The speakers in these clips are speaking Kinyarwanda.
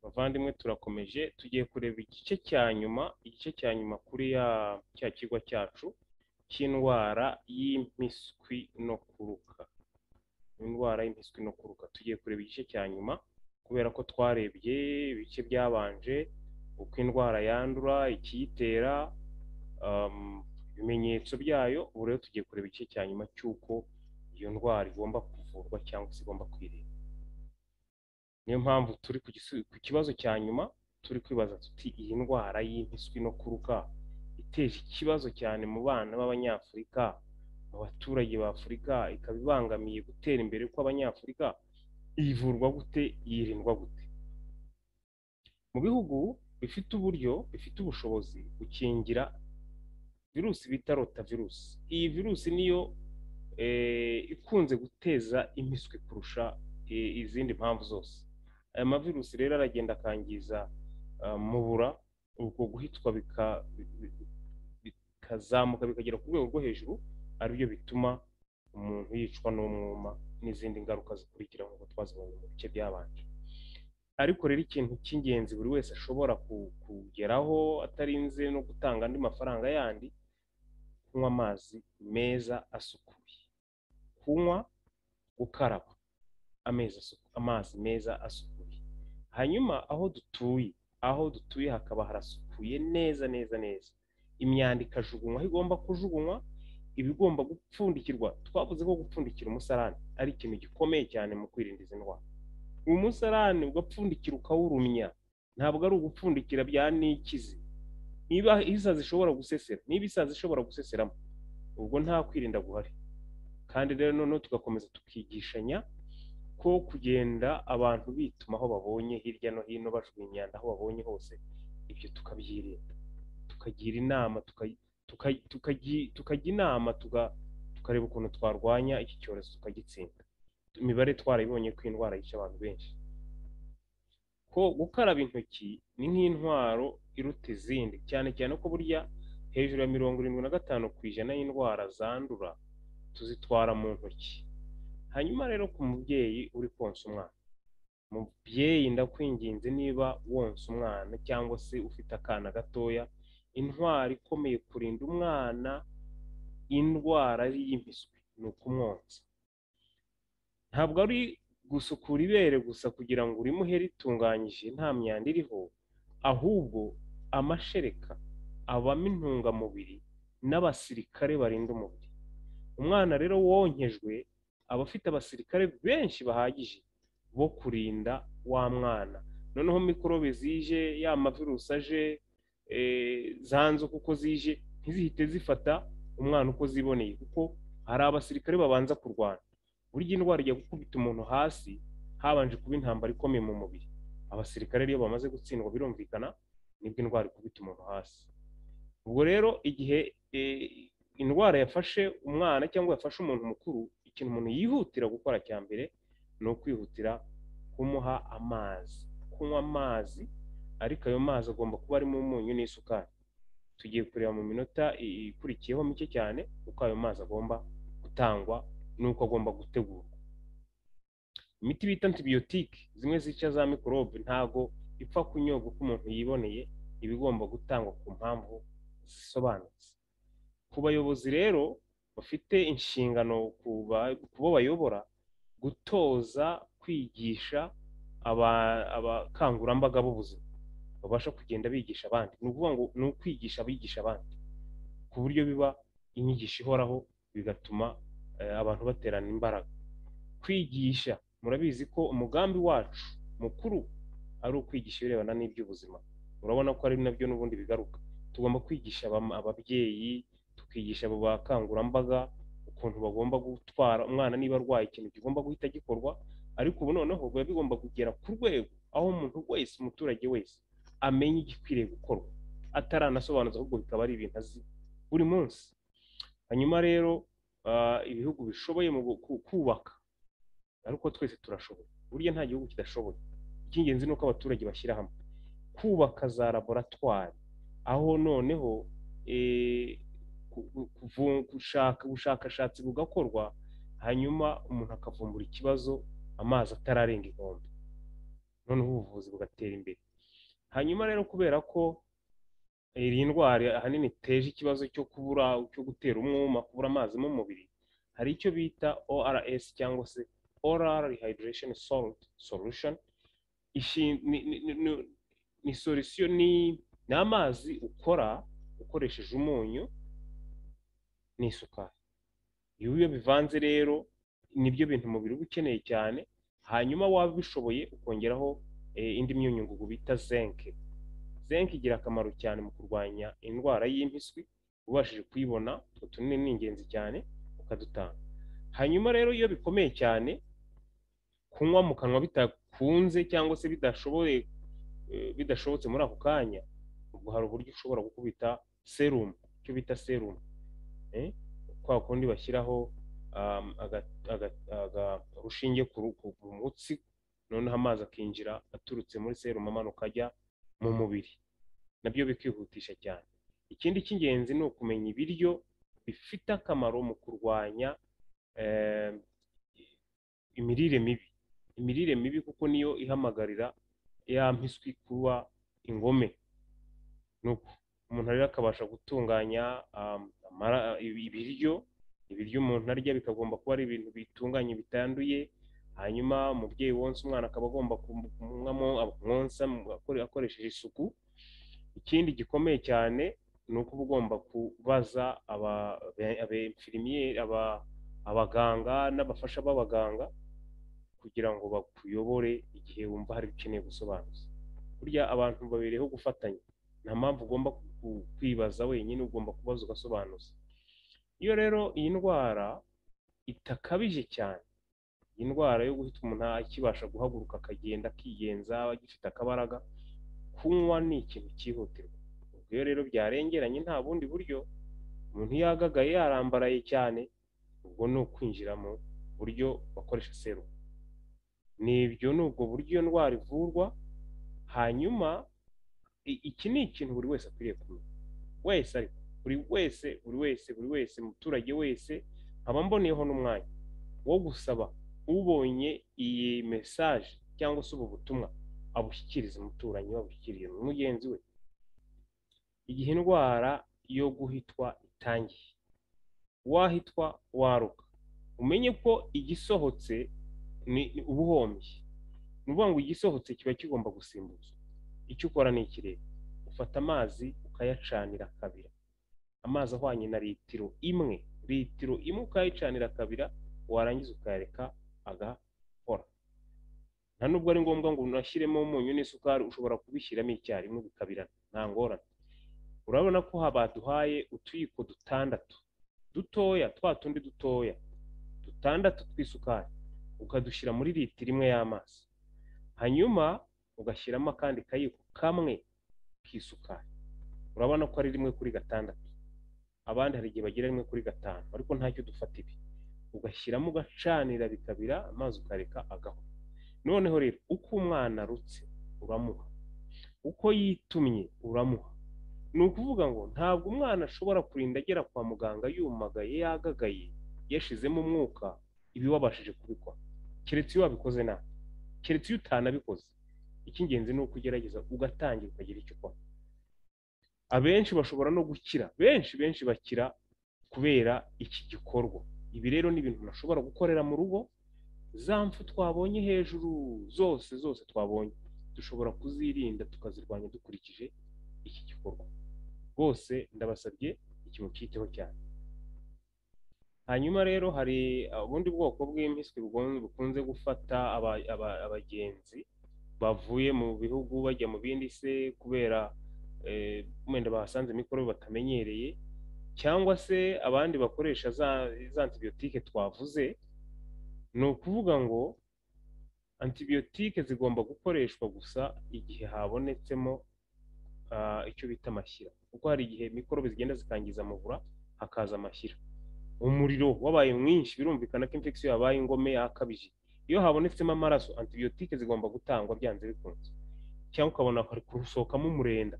bavandimwe turakomeje tugiye kureba igice cya nyuma igice cya nyuma kuri ya cya kigo cyacu cy'indwara y'impiswi no kuruka indwara y'impiswi no kuruka tugiye kureba igice cya nyuma kubera ko twarebye ibice byabanje uko indwara yandura ikiyitera um, ibimenyetso byayo ubu rero tugiye kureba igice cya nyuma cy'uko iyo ndwara igomba kuvurwa cyangwa se igomba kwirinda niyo mpamvu turi ku gisu- ku kibazo cya nyuma turi kwibaza tuti iyi ndwara y'impiswi no kuruka iteje ikibazo cyane mu bana b'abanyafurika mu baturage b'afurika ikaba ibangamiye gutera imbere kw'abanyafurika ivurwa gute yirindwa gute mu bihugu bifite uburyo bifite ubushobozi gukingira virusi bita rotavirusi iyi virusi niyo eh, ikunze guteza impiswi kurusha eh, izindi mpamvu zose aya mavirusi rero aragenda akangiza ah, mubura ubwo guhitwa bika- bi- bi- bikazamuka bikagera ku rwego rwo hejuru aribyo bituma umuntu yicwa n'umwuma n'izindi ngaruka zikurikira nk'uko twazibonye mu bice byabanje ariko rero ikintu cy'ingenzi buri wese ashobora ku- kugeraho atarinze no gutanga andi mafaranga yandi kunywa amazi meza asukuye kunywa gukaraba amezi asu- amazi meza asukuye hanyuma aho dutuye aho dutuye hakaba harasukuye neza neza neza imyanda ikajugunywa aho igomba kujugunywa ibigomba gupfundikirwa twavuze ko gupfundikira umusarani ari ikintu gikomeye cyane mu kwirinda izi ndwara umusarani ugapfundikira ukawurumya ntabwo ari ugupfundikira bya nikizi niba isazi zishobora gusesera niba isazi zishobora guseseramo ubwo nta kwirinda guhari kandi rero noneho tugakomeza tukigishanya ko kugenda abantu bituma aho babonye hirya no hino bajugunya imyanda aho babonye hose ibyo tukabyirinda tukagira inama tuka- tuka- tukaji- tukajya inama tuga- tukareba ukuntu twarwanya iki cyorezo tukagitsinda imibare twarayibonye ko indwara yica abantu benshi ko gukaraba intoki ni nk'intwaro iruta izindi cyane cyane ko burya hejuru ya mirongo irindwi na gatanu ku ijana y'indwara zandura tuzitwara mu ntoki hanyuma rero ku mubyeyi uri konsa umwana mubyeyi ndakwinginze niba wonsa umwana cyangwa se ufite akana gatoya intwari ikomeye kurinda umwana indwara y'impiswi ni ukumwonsa ntabwo ari gusukura ibere gusa kugira ngo urimuhe ritunganyije nta myanda iriho ahubwo amashereka abamo intungamubiri n'abasirikare barinda umubiri umwana rero wonkejwe aba afite abasirikare benshi bahagije bo kurinda wa mwana noneho mikorobe zije ya mavirusi aje eh, zanze uko uko zije ntizihite zifata umwana uko ziboneye kuko hari abasirikare babanza kurwana burya indwara ijya gukubita umuntu hasi habanje kuba intambara ikomeye mu mubiri abasirikare rero iyo bamaze gutsindwa birumvikana nibwo indwara ikubita umuntu hasi ubwo rero igihe eh, indwara yafashe umwana cyangwa yafashe umuntu mukuru ikintu umuntu yihutira gukora cya mbere ni ukwihutira kumuha amazi kunywa amazi ariko ayo mazi agomba kuba arimo umunyu n'isukari tugiye kureba mu minota i- ikurikiyeho mike cyane uko ayo mazi agomba gutangwa n'uko agomba gutegurwa imiti bita antibiyotike zimwe zica za mikorobe ntago ipfa kunyobwa uko umuntu yiboneye iba igomba gutangwa ku mpamvu zisobanutse ku bayobozi rero bafite inshingano ku ba- ku bo bayobora gutoza kwigisha aba- abakangurambaga b'ubuzima babasha kugenda bigisha abandi ni ukuvuga ngo ni ukwigisha abigisha abandi ku buryo biba inyigisho ihoraho bigatuma eh, abantu baterana imbaraga kwigisha murabizi ko umugambi wacu mukuru ari ukwigisha ibirebana n'iby'ubuzima urabona ko ari nabyo n'ubundi bigaruka tugomba kwigisha abam- ababyeyi tukigisha abo bakangurambaga ukuntu bagomba gutwara umwana niba arwaye ikintu kigomba guhita gikorwa ariko ubu noneho biba bigomba kugera ku rwego aho umuntu wese umuturage wese amenya igikwiriye gukorwa ataranasobanuza ahubwo bikaba ari ibintu azi buri munsi hanyuma rero ah, ibihugu bishoboye mu gu- ku- kubaka ariko twese turashoboye burya nta gihugu kidashoboye icy'ingenzi ni uko abaturage bashyira hamwe kubaka za laboratwari aho noneho eh, ku- ku- kuvu- gushaka ubushakashatsi bugakorwa hanyuma umuntu akavumbura ikibazo amazi atararenga inkombe noneho ubuvuzi bugatera imbere hanyuma rero kubera ko iyi ndwara ahanini iteje ikibazo cyo kubura cyo gutera umwuma kubura amazi mu mubiri hari icyo bita ORS cyangwa se Oral Rehydration Salt Solution Ishi- ni- ni- ni- ni- ni solution ni ni amazi ukora ukoresheje umunyu n'isukari iyo iyo bivanze rero nibyo bintu umubiri uba ukeneye cyane hanyuma waba ubishoboye ukongeraho eh, indi myunyungugu bita zenke zenke igira akamaro cyane mu kurwanya indwara y'impiswi ubashije kuyibona utwo tunini ni ingenzi cyane ukadutanga hanyuma rero iyo bikomeye cyane kunywa mu kanwa bidakunze cyangwa se bidashoboye eh, bidashobotse muri ako kanya ubwo hari uburyo ushobora gukubita serumu icyo bita serumu eh, kwa kundi bashyiraho um, aga- aga- aga- urushinge ku ru- ku- ku mutsi noneho amazi akinjira aturutse muri serumu amanuka ajya mu mubiri nabyo bikihutisha cyane ikindi cy'ingenzi ni ukumenya ibiryo bifite akamaro mu kurwanya eh, imirire mibi imirire mibi kuko niyo ihamagarira ya mpiswi kuba ingome nuko umuntu rero akabasha gutunganya um, amara- ibiryo ibiryo umuntu arya bikagomba kuba ari ibintu bitunganye bitanduye hanyuma umubyeyi wonsa umwana akaba agomba kumwamo kumwonsa mu- akore- akoresheje isuku ikindi gikomeye cyane ni uko uba ugomba kubaza aba- abe- abemfirimiyeri aba- abaganga n'abafasha b'abaganga kugira ngo bakuyobore igihe wumva hari ukeneye gusobanuza burya abantu babereyeho gufatanya nta mpamvu ugomba ku- ku- kwibaza wenyine ugomba kubaza ugasobanuza iyo rero iyi ndwara itakabije cyane iyi ndwara yo guhita umuntu akibasha guhaguruka akagenda akigenza agifite akabaraga kunywa ni ikintu cyihutirwa ubwo iyo rero byarengeranye nta bundi buryo umuntu iyo yagagaye yarambaraye cyane ubwo ni ukwinjira mu buryo bakoresha serumu nibyo ni ubwo buryo iyo ndwara ivurwa hanyuma i- iki ni ikintu buri wese akwiriye kumenya wese ariko buri wese buri wese buri wese umuturage wese nkaba mboneyeho n'umwanya wo gusaba ubonye iyi mesaje cyangwa se ubu butumwa abushyikirize umuturanyi we abushyikirize mugenzi we igihe indwara yo guhitwa itangiye wahitwa waruka umenye ko igisohotse ni ni uba uhombye ni ukuvuga ngo igisohotse kiba kigomba gusimbuzwa icyo ukora ni ikirere ufata amazi ukayacanira kabira amazi ahwanye na litiro imwe litiro imwe ukayicanira kabira warangiza ukayareka agakora nta nubwo ari ngombwa ngo unashyiremo umunyu n'isukari ushobora kubishyiramo icyarimwe bikabirana nta ngorane urabona ko ha- baduhaye utuyiko dutandatu dutoya twa tundi dutoya dutandatu tw'isukari ukadushyira muri litiro imwe y'amazi hanyuma ugashyiramo akandi kayiko kamwe k'isukari urabona ko ari rimwe kuri gatandatu abandi hari igihe bagira rimwe kuri gatanu ariko ntacyo dufata ibi ugashyiramo ugacanira bikabira amazi ukareka agaho noneho rero uko umwana arutse uramuha uko yitumye uramuha ni ukuvuga ngo ntabwo umwana ashobora kurinda agera kwa muganga yumagaye yagagaye yashizemo umwuka ibi wabashije kubikora keretse iyo wabikoze nabi keretse iyo utanabikoze icy'ingenzi ni uko ugerageza ugatangira ukagira icyo ukora abenshi bashobora no gukira benshi benshi bakira kubera iki gikorwa ibi rero ni ibintu umuntu ashobora gukorera mu rugo za mfu twabonye hejuru zose zose twabonye dushobora kuzirinda tukazirwanya dukurikije iki gikorwa rwose ndabasabye ikimukiteho cyane hanyuma rero hari ubundi bwoko bw'impiswi bugon- bukunze gufata aba- aba- abagenzi bavuye mu bihugu bajya mu bindi se kubera eh, wenda bahasanze mikorobe batamenyereye cyangwa se abandi bakoresha za za antibiyotike twavuze ni ukuvuga ngo antibiyotike zigomba gukoreshwa gusa igihe habonetsemo ah, icyo bita amashyira kuko hari igihe mikorobe zigenda zikangiza amabura hakaza amashyira umuriro wabaye mwinshi birumvikana ko infection yabaye ingome yakabije iyo habonetsemo amaraso antibiyotike zigomba gutangwa byanze bikunze cyangwa ukabona hari gusohokamo umurenda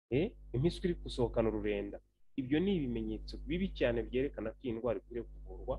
Eh, impiswi iri gusohokana ururenda ibyo ni ibimenyetso bibi cyane byerekana ko iyi ndwara ikwiriye kuvurwa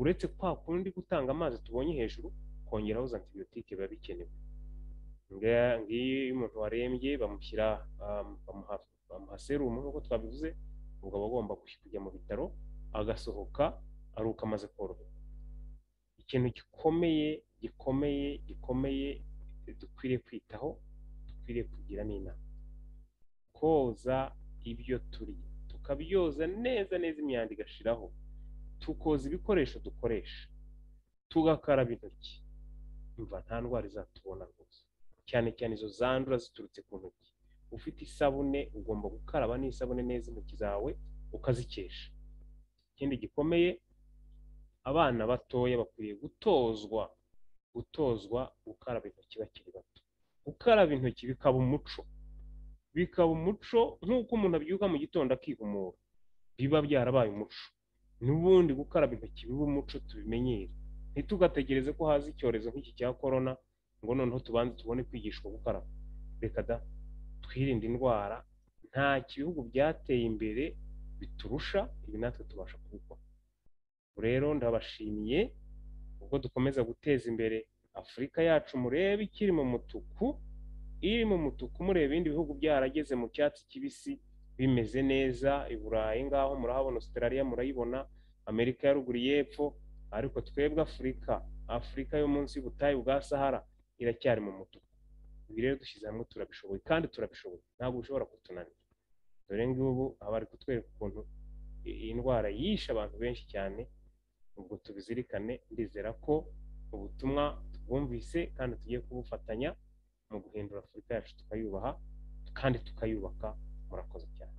uretse kwa kundi gutanga amazi tubonye hejuru kongeraho za antibiyotike biba bikenewe ngiyo ngiyo umuntu warembye bamushyira um, bamuha- bamuha serumu nk'uko twabivuze ubwo aba agomba kuj- kujya mu bitaro agasohoka aruka amaze koroherwa ikintu gikomeye gikomeye gikomeye dukwiriye kwitaho dukwiriye kugira ni inama koza ibyo turya tukabyoza neza neza imyanda igashiraho tukoza ibikoresho dukoresha tugakaraba intoki umva nta ndwara izatubona rwose cyane cyane izo zandura ziturutse ku ntoki ufite isabune ugomba gukaraba n'isabune neza intoki zawe ukazikesha ikindi gikomeye abana batoya bakwiriye gutozwa gutozwa gukaraba intoki bakiri bato gukaraba intoki bikaba umuco bikaba umuco nk'uko umuntu abyuka mu gitondo akihumura biba byarabaye umuco n'ubundi gukaraba intoki biba umuco tubimenyere ntitugategereze ko haza icyorezo nk'iki cya korona ngo noneho tubanze tubone kwigishwa gukaraba reka da twirinde indwara nta bihugu byateye imbere biturusha ibi natwe tubasha kubikora Ubwo rero ndabashimiye ubwo dukomeza guteza imbere afurika yacu murebe ikiri mu mutuku iri mu mutuku mureba ibindi bihugu byarageze mu cyatsi kibisi bimeze neza i burayi ngaho murahabona australia murayibona amerika ya ruguru y'epfo ariko twebwe afurika afurika yo munsi y'ubutayu bwa sahara iracyari mu mutuku ibi rero dushyize hamwe turabishoboye kandi turabishoboye ntabwo bishobora kutunanira dore ngubu aba ari kutwereka ukuntu i- iyi ndwara yishe abantu benshi cyane ubwo tubizirikane ndizera ko ubutumwa tubwumvise kandi tugiye kubufatanya mu guhindura afurika yacu tukayubaha kandi tukayubaka murakoze cyane